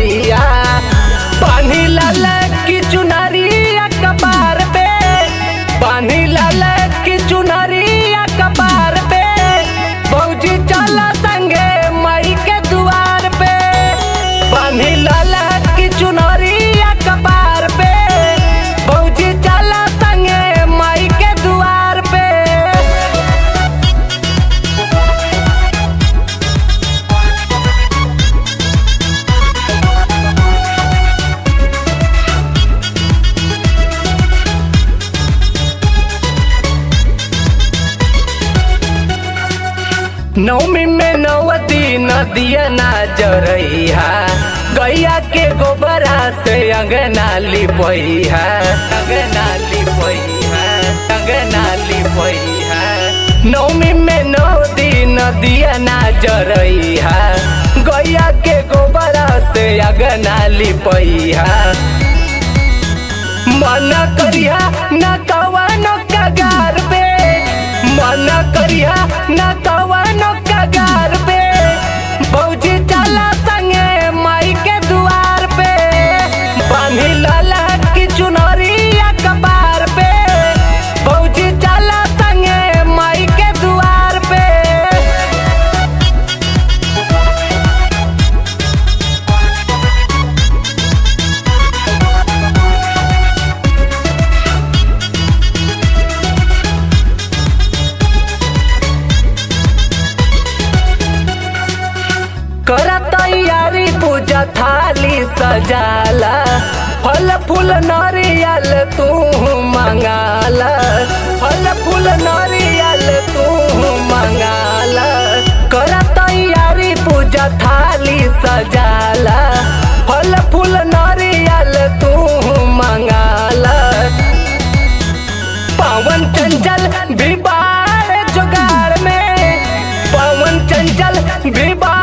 मैया पानी लाल की चुनरिया कपार पे पानी लाल की चुनरिया कपार पे बौजी चल संगे मई के दुआर पे पानी लाल की चुनरिया कपार पे बौजी चल संगे मई के दुआर पे नौमी में नौवती नदिया ना जरैहा गैया के गोबरा से अंगना लिपैहा अंगना लिपैहा अंगना लिपैहा नौमी में नौदी नदिया ना जरैहा गैया के गोबरा से अंगना लिपैहा मन करिया न कवनो कगार पे मन करिया न कवनो कगार पे बौजी चला संगे माई के दुआर पे बांधी लाला की चुनरिया कपार पे बौजी चला संगे माई के दुआर पे कर तैयारी पूजा थाली सजाला फल फूल नारियल तू मंगाला फल फूल नारियल तू मंगाला कर तैयारी पूजा थाली सजाला फल फूल नारियल तू मंगाला पवन चंचल भी बाढ़ जुगाड़ में पवन चंचल भी बाढ़